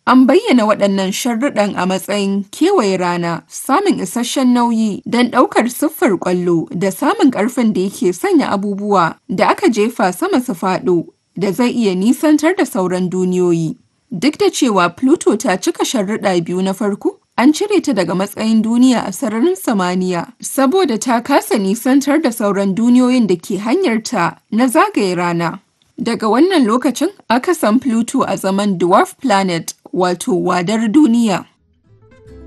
An bayyana waɗannan sharuɗan a matsayin kewaye rana, samun isasshen nauyi don ɗaukar siffar ƙwallo, da samun ƙarfin da yake sanya abubuwa da aka jefa sama su faɗo da zai iya nisantar da sauran duniyoyi. Duk da cewa Pluto ta cika sharuɗa biyu na farko, an cire ta daga matsayin duniya a sararin samaniya saboda ta kasa nisantar da sauran duniyoyin da ke hanyarta na zagaye rana. Daga wannan lokacin aka san Pluto a zaman dwarf planet wato wadar duniya.